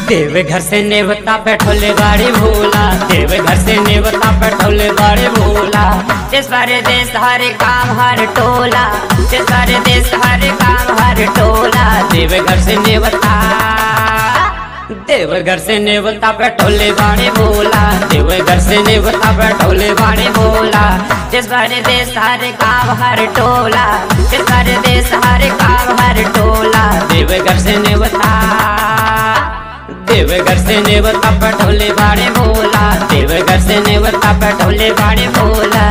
देव घर से नेवता बैठोले बाड़े भोला देव घर से नेवता बैठोले बाड़े भोला जिस बारे देश हर काम हर टोला जिस बारे देश हर काम हर टोला देव घर से नेवता देव घर से नेवता बैठोले बाड़े भोला देव घर से नेवता बैठोले बाड़े भोला जिस बारे देश हर काम हर टोला जिस बारे देश हर काम हर टोला देव घर से नेवता देवघर से नेवता पटोले बाड़े भोला देवघर से नेवता पटोले बाड़े भोला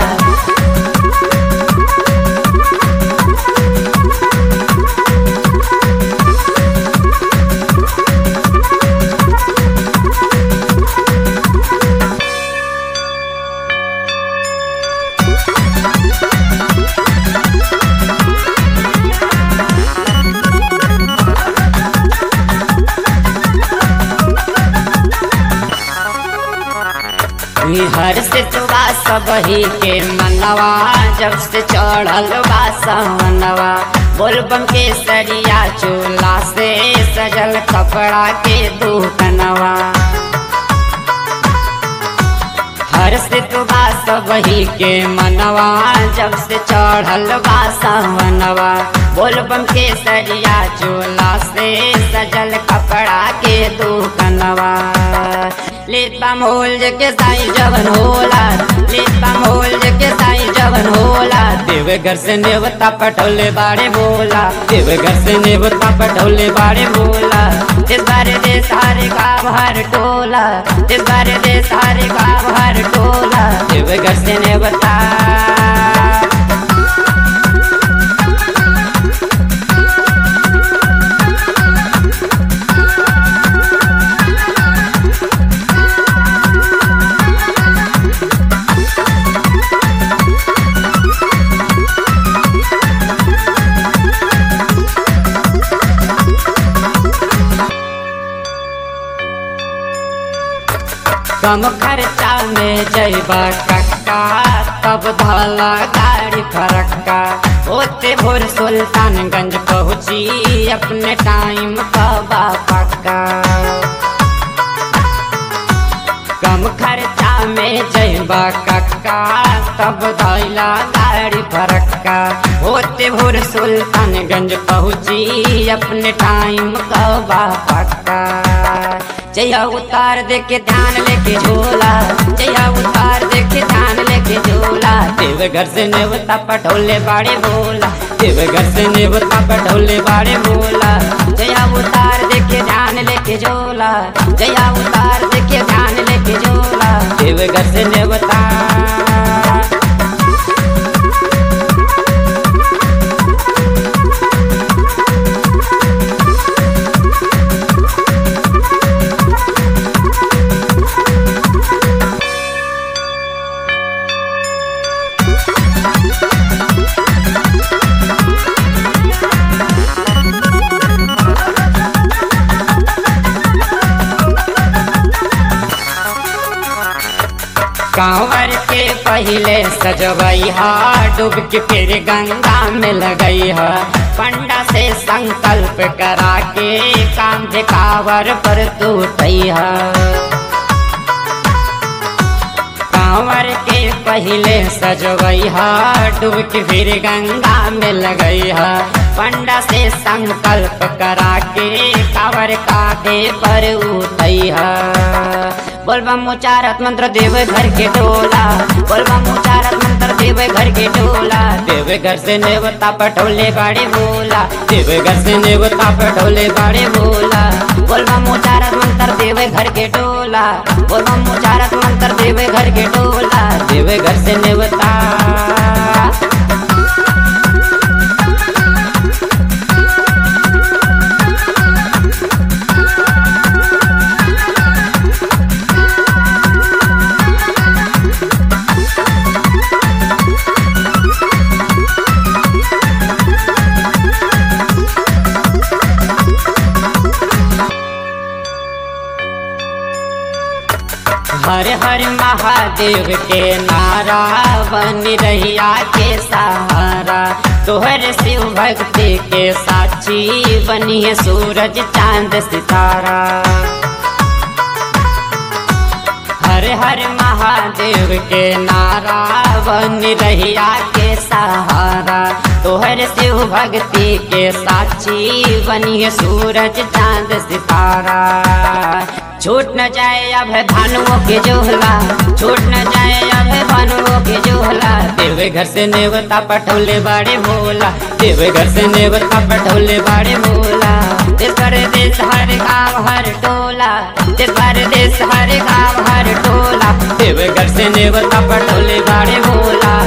हर से तुरा सबही के मनवा जब से चढ़ल बा सवनवा बोलबम के सरिया चूल्हा से सजल कपड़ा के दुकनवा हर से तुरा सबही के मनवा जब से चढ़ल बा सवनवा बोलबम के सरिया चूल्हा से सजल कपड़ा के दुकनवा लेता मोल के साई जवन होला लेता मोल के साई जवन होला देव घर से नेवता पटोले बाड़े बोला देव घर से नेवता पटोले बाड़े बोला इस बारे दे सारे गाँव हर टोला इस बारे दे सारे गाँव हर टोला देव घर से नेवता कम खर्चा में जैबा कक्का तब धला गाड़ी फरक्का होते भोर सुल्तानगंज पहुँची अपने टाइम कबा पक्का कम खर्चा में जैबा कक्का तब धैला गाड़ी फरक्का होते भोर सुल्तानगंज पहुँची अपने टाइम कबा पक्का जया उतार दे के ध्यान लेके झोला जया उतार दे के ध्यान लेके झोला देव घर से नेवता पटोले बाड़े बोला देव घर से नेवता पटोले बाड़े बोला जया उतार दे के ध्यान लेके झोला जया उतार दे के ध्यान लेके झोला देव घर से नेवता कांवर के पहले सजवई हा डूब के फिर गंगा में लगई हा पंडा से संकल्प करा के काम कांवर पर तू हा कांवर के पहले सजवई हा डूब के फिर गंगा में लगई हा पंडा से संकल्प करा के कांवर कांधे पर उठई हा बोलबम उचारत मंत्र देव घर के टोला बोलबम उचारत मंत्र देव घर के टोला देव घर से नेवता पटोले बाड़े बोला देव घर से नेवता पटोले बाड़े बोला बोलबम उचारत मंत्र देव घर के टोला बोलबम उचारत मंत्र देव घर के टोला देव घर से नेवता हर हर महादेव के नारा बन रहिया के सहारा तोहर शिव भक्ति के साक्षी बनी है सूरज चांद सितारा हर हर महादेव के नारा बन रहिया के सहारा तोहर शिव भक्ति के साक्षी बनिए सूरज चांद सितारा छूट न जाए अब भानुओं के जोहला छूट न जाए अब भानुओं के जोहला देवे घर से नेवता पटोले बड़े भोला देवे घर से नेवता पटोले बड़े भोला देश परदेश हर गाँव हर टोला देश परदेश हर गाँव हर टोला देवे घर से नेवता पटोले बड़े भोला